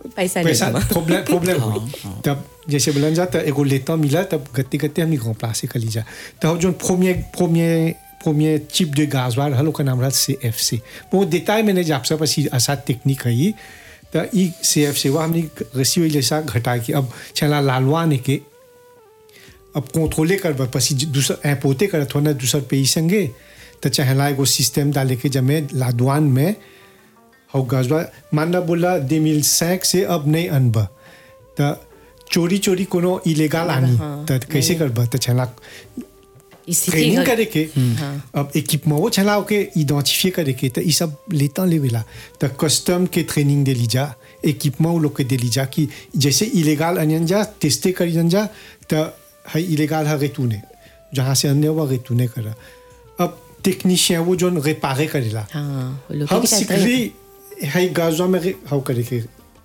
पैसा पैसा नहीं प्रॉब्लम प्रॉब्लम हुई तब जैसे बोलन जा तब एगो लेता मिला तब गत्ते गत्ते हमने grand place कर लीजा तब जो premier premier premier type de gasoil हलो का नाम रहा CFC वो détail मैंने जब सब ऐसी ऐसा टेक्निक है ये तो ई CFC वो हमने रसी हुई जैसा घटा के अब चला लालवाने के अब कंट्रोले कर पसी दूसरा इम्पोर्टे कर थोड़ा दूसर पे ही संगे तो चाहे एगो सिस्टम डाले के जमे लादवान में हो गजबा मानना बोला दे मिल सैक से अब नहीं अनब तो चोरी चोरी कोनो इलीगल आनी तो कैसे करब तो छला इसी ट्रेनिंग के करे के अब इक्विपमेंट वो छला के आइडेंटिफाई करे के तो ये सब लेता लेवेला तो कस्टम के ट्रेनिंग दे लीजा इक्विपमेंट वो लोग के दे लीजा कि जैसे इलीगल अनियन जा टेस्टे करी जा तो है इलीगल है रेतूने जहाँ से अन्य हुआ रेतूने करा अब टेक्नीशियन वो जो रिपारे करेला हाँ वो लोग हम के सीख कहते हैं, ली है गाजवा में हाउ करे के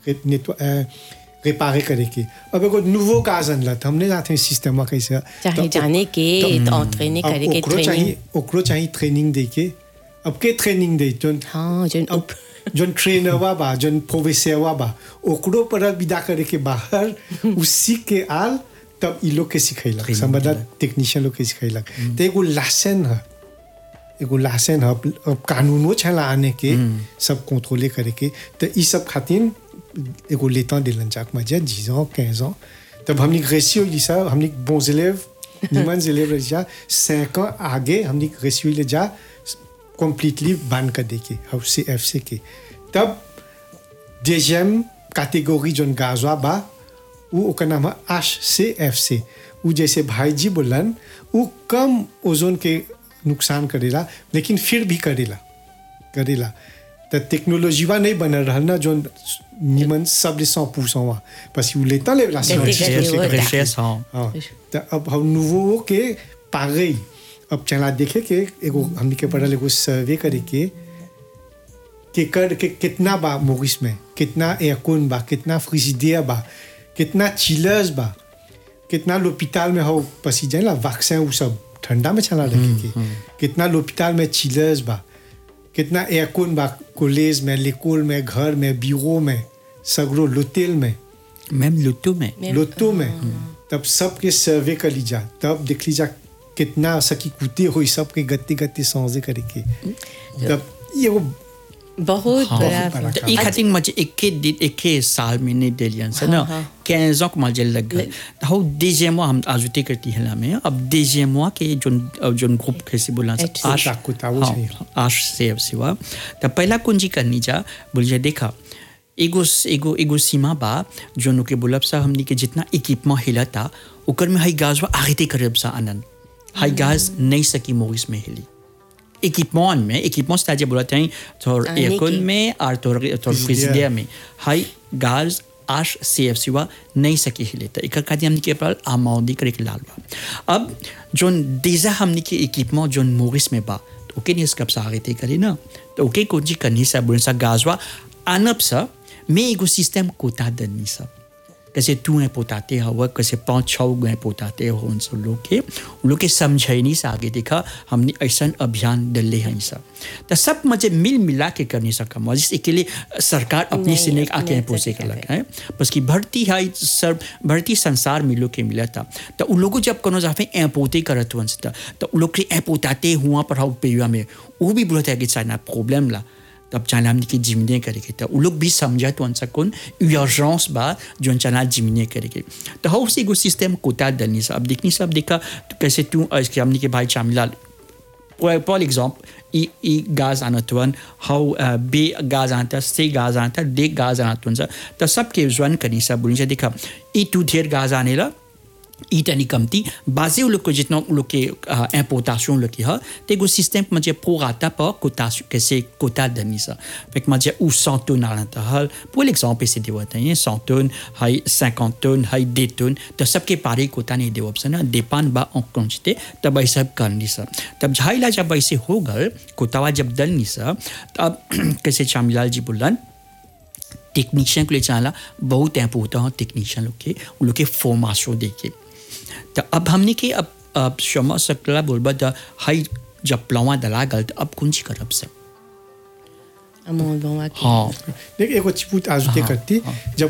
रिपारे करे के अब एगो नुवो गाज अनला त हमने जाते सिस्टम में कैसे चाहे तो जाने के तो- तो ट्रेनिंग अब करे के ओकरो चाहिए ट्रेनिंग ओकरो चाहिए ट्रेनिंग दे के अब के ट्रेनिंग दे जोन हाँ जोन अब जोन ट्रेनर वा बा जोन प्रोफेसर वा बा ओकरो पर विदा करे के बाहर उसी के आल तब ई लोग के सिखैलक समझला टेक्नीशियन लोग के सिखैलक तो एगो लासन है एगो लासन है अब कानूनो छला आने के सब कंट्रोले करे के तो ई सब खातिर एगो लेता दिलन जाक मजे जीजो कैजो तब हमने रेसियो जी सा हमने bon élève निमन élève जा cinq ans आगे हमने रेसियो ले जा completely ban कर देके हाउ सी एफ सी के तब deuxième catégorie जोन गाजवा बा वो ओकर नाम है आश से एफ से वो जैसे भाई जी बोलन वो कम ओजोन के नुकसान करेला लेकिन फिर भी करेला करेला तो टेक्नोलॉजीवा नहीं बनल रहल ना जो निमन सब ले सौ पूछवा बस वो लेता लेला गति- गति वो Recherche, हाँ हाँ तो अब हम नुवो के पागई अब चला देखे के एगो हमनी के पढ़ल एगो सर्वे करे के के कर के कितना बा मोरिस में कितना एयरकॉन बा कितना फ्रिजिडियर बा कितना चिलर्स बा कितना लोपिताल में हो पसी जाए ना वैक्सीन वो सब ठंडा में चला रखे के कितना लोपिताल में चिलर्स बा कितना एयरकॉन बा कॉलेज में लेकोल में घर में ब्यूरो में सगरो लोटेल में même l'auto में लोतो में तब सबके सर्वे कर लीजा तब देख लीजा कितना सकी कुते हो सबके गति गति समझे करे के तब ये वो बहुत बड़ा बड़ा तो ई खातिर मुझे एके दिन एके साल में नहीं दिलियन से ना हाँ। 15 ans को मुझे लग गए तो हो deuxième mois हम ajouté करती है में अब deuxième mois के जोन जोन ग्रुप कैसे बोला HC. आश ताकुत आवो चाहिए। हाँ, आश से अब सिवा तो पहला कुंजी करनी जा बोलिए देखा एगो एगो एगो सीमा बा जोन के बोलब सा हमनी के जितना इक्विपमेंट हिला था ओकर में हाई गाज आगे करब सा आनंद हाई गाज नहीं सकी मोरिस में हिली इक्विपमेंट में इक्विपमेंट स्टाजे बोलते हैं तोर आने एयरकॉन की। में और तोर तोर फ्रिजिडियर में हाई गाज आश सी एफ सी वा नहीं सकी हिले तो एक खातिर हमने के पर आमाउदी करे के लाल बा अब जोन देजा हमने के इक्विपमेंट जोन मोरिस में बा तो ओके नहीं इसका सारे ते करे ना तो ओके को जी करनी सा बोल सा गाजवा अनब सा मैं एगो सिस्टम कोता दनी सा कैसे तू है पोताते हवा कैसे पाँच छः गए पोताते हो उन सब लोग के उन लोग के समझे नहीं से आगे देखा हमने ऐसा अभियान डले हैं सब तो सब मजे मिल मिला के करने सका जिस के लिए सरकार अपनी नहीं, से नहीं अपने आके से पोसे नहीं के लगा है बस की भर्ती है सर भर्ती संसार में लोग के मिला था तो उन लोगों जब कोनो जाफे एपोते करत हुआ था तो उन लोग के एपोताते हुआ पर हाउ पेयुआ में वो भी बोलता है कि चाइना प्रॉब्लम ला तब चाइना हमने की जिमने करेगी तो उन लोग भी समझा तो उनसा कौन urgence बा जो चाइना जिमने करेगी तो हाउ से एगो सिस्टम कोता दलनी सा अब देखनी सब देखा तो कैसे तू इसके हमने के भाई चामिलाल फॉर एग्जाम्पल ई ई गाज आणत वन हाऊ बे गाज आणता से गाज आणता डे गाज आणत वन तर सबके जवन कनी सब बोलिन्छ देखा ई टू ढेर गाज आनेला ई तनी कमती बाजे लोग को जितना लोग के इम्पोर्टेशन लोग की है तो एगो सिस्टम मुझे पोराता पर कोता कैसे कोता दनी सा fait मुझे उ 100 tonnes à l'intérieur pour l'exemple c'est des watts 100 tonnes hay 50 tonnes hay 2 tonnes तो सबके पारे कोता नहीं दे ऑप्शन है डिपेंड बा ऑन क्वांटिटी तब ऐसा सब करनी सा तब झाइला जब ऐसे हो गए कोतावा जब दलनी सा तब कैसे चामिलाल जी बोलन टेक्नीशियन को ले चला बहुत इम्पोर्टेंट है टेक्नीशियन लोग के उन लोग के फॉर्माशो देखे तो अब हमने के अब अब क्षमा सकला बोलबा द हाई जब प्लवा दला गल तो अब कुंज करब सब अमोल बाबा की हाँ देख एगो चिपुत आजुते करती जब